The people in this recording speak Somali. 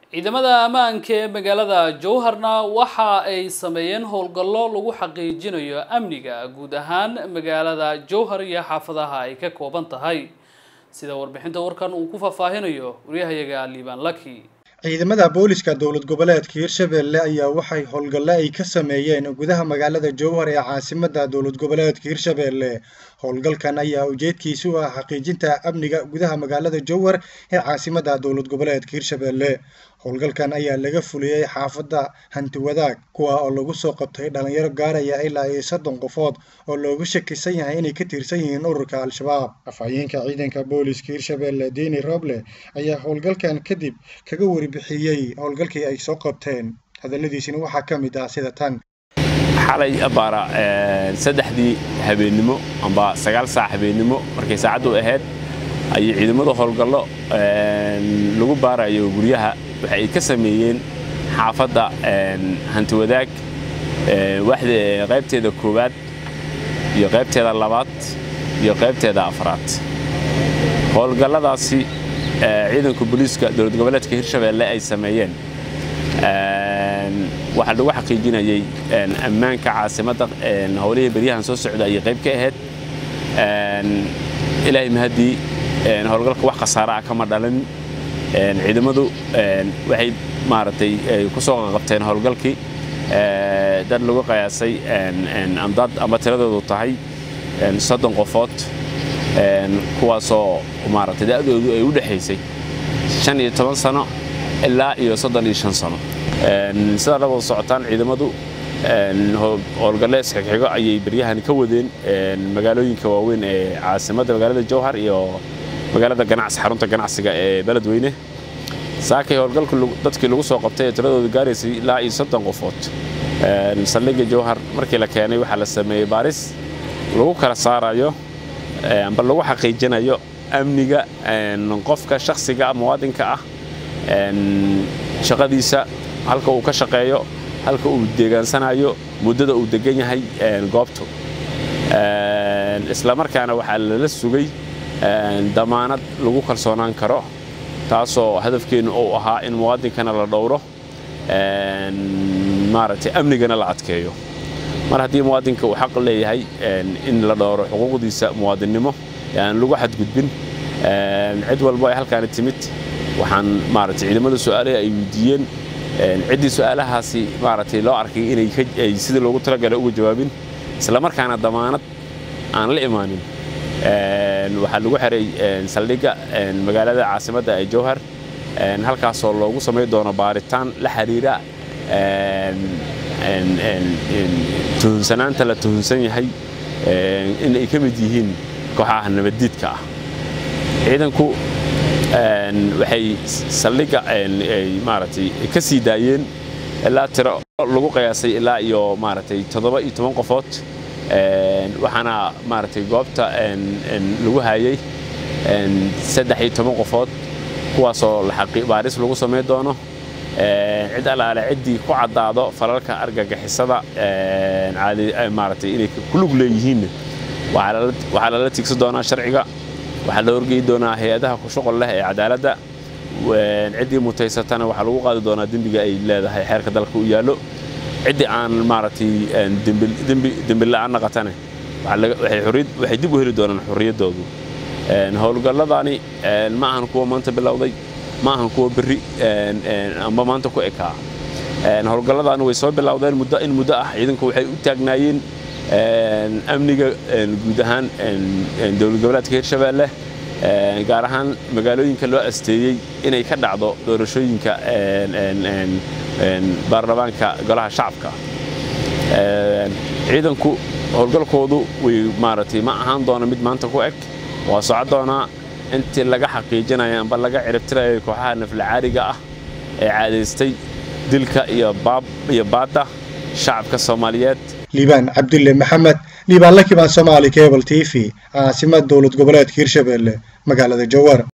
ciidamada ammaanka ee magaalada jowharna waxa ay sameeyeen howlgallo lagu xaqiijinayo amniga guud ahaan magaalada jowhar iyo xaafadaha ay ka kooban tahay sida warbixinta warkan uu ku faahfaahinayo waryahayaga liibaan laki ciidamada booliska dowlad goboleedka hirshabelle ayaa waxay howlgalle ay ka sameeyeen gudaha magaalada jowhar ee caasimada dowlad goboleedka hirshabelle howlgalkan ayaa ujeedkiisu ah xaqiijinta amniga gudaha magaalada jowhar ee caasimada dowlad goboleedka hirshabelle howlgalkan ayaa laga fuliyey xaafadda hantiwadaag kuwa oo lagu soo qabtay dhalinyaro gaaraya ilaa iyo soddon qofood oo loogu shakisan yahay inay ka tirsan yihiin ururka al-shabaab afhayeenka ciidanka booliska hirshabelle deni roble ayaa howlgalkan kadib kaga warbixiyey howlgalkii ay soo qabteen hadalladiisina waxaa ka mid ah sida tan xalay abaara saddexdii habeennimo amba sagaal saac habeennimo markay saacaddu ahayd ayay ciidamadu howlgallo lagu baarayo guryaha waxa ay ka sameeyeen xaafadda hantiwadaag qaybteeda koowaad iyo qaybteeda labaad iyo qaybteeda afraad howlgalladaasi ciidanka booliiska dowlad goboleedka hirshabelle ay sameeyeen waxaa lagu xaqiijinayay ammaanka caasimadda howlihii beryahan soo socda ayay qayb ka ahayd ilaahay mahaddii howlgalka wax khasaara ah kama dhalin ciidamadu waxay maaragtay ku soo qabteen howlgalkii dad lagu qiyaasay amdad ama tiradoodu tahay soddon qofood kuwaasoo maaragtay da'doodu ay u dhexaysay shan iyo toban sano ilaa iyo soddon iyo shan sano sidaa la wada socotaan ciidamadu howlgalle isxigxigo ayay beryahan ka wadeen magaalooyinka waaweyn ee caasimadda magaalada jowhar iyo magaalada ganacsi xarunta ganacsiga ee beledweyne saakay howlgalku dadkii lagu soo qabtay ee tiradoodu gaaraysay ilaa iyo soddon qofood saldhigga jowhar markii la keenay waxaa la sameeyey baaris lagu kala saarayo amba lagu xaqiijinayo amniga qofka shakhsiga muwaadinka ah shaqadiisa halka uu ka shaqeeyo halka uu deegaansanayo muddada uu degan yahay goobtu isla markaana waxaa lala sugay damaanad lagu kalsoonaan karo taasoo hadafkeennu uu ahaa in muwaadinkana la dhowro maaragtay amnigana la adkeeyo mar haddii muwaadinka uu xaq leeyahay in la dhowro xuquuqdiisa muwaadinnimo aan lagu xadgudbin cid walbo ay halkaani timid waxaan maaragtay ciidamada su'aalaha ay weydiiyeen ciddii su'aalahaasi maaragtay loo arkay inay sidii loogu talagalay uga jawaabin isla markaana damaanad aan la imaanin waxaa lagu xiray saldhigga magaalada caasimadda ee jowhar halkaasoo loogu samay doono baaritaan la xiriira tuhunsanaanta la tuhunsan yahay in ay ka mid yihiin kooxaha nabaddiidka ah ciidanku waxay saldhigga maaragtay ka sii daayeen ilaa tiro lagu qiyaasay ilaa iyo maaragtay toddoba iyo toban qofood waxaana maaragtay goobta lagu hayay saddex iyo toban qofood kuwaasoo baaris lagu samayn doono cid allaale ciddii ku caddaado falalka argagixisada maaragtay inay ku lug leeyihiinna waxaa lala tiigsan doonaa sharciga waxaa la horgeyi doonaa hay-adaha ku shuqol leh ee cadaaladda ciddii mutaysatana waxaa lagu qaadi doonaa dembiga ay leedahay xeerka dalka u yaallo ciddii aan maaragtay dembi la'aan naqatane waxay dib u heli doonaan xorriyaddoodu howlgalladani ma ahan kuwa maanta bilowday ma ahan kuwa berri amba maanta ku ekaa howlgalladani way soo bilowdeen muddo in muddo ah ciidanku waxay u taagnaayeen amniga guud ahaan dowlad goboleedka hirshabelle gaar ahaan magaalooyinka loo asteeyey inay ka dhacdo doorashooyinka baarlamaanka golaha shacabka ciidanku howlgalkoodu way maaragtay ma ahaan doona mid maanta ku eg waa socon doonaa intii laga xaqiijinayo amba laga ciribtirayo kooxaha naflacaariga ah ee caadaystay dilka iyo baadda shacabka soomaaliyeed liibaan cabdulle maxamed liibaan la kibaan soomaali cable t v caasimad dowlad goboleedka hirshabelle magaalada jowhar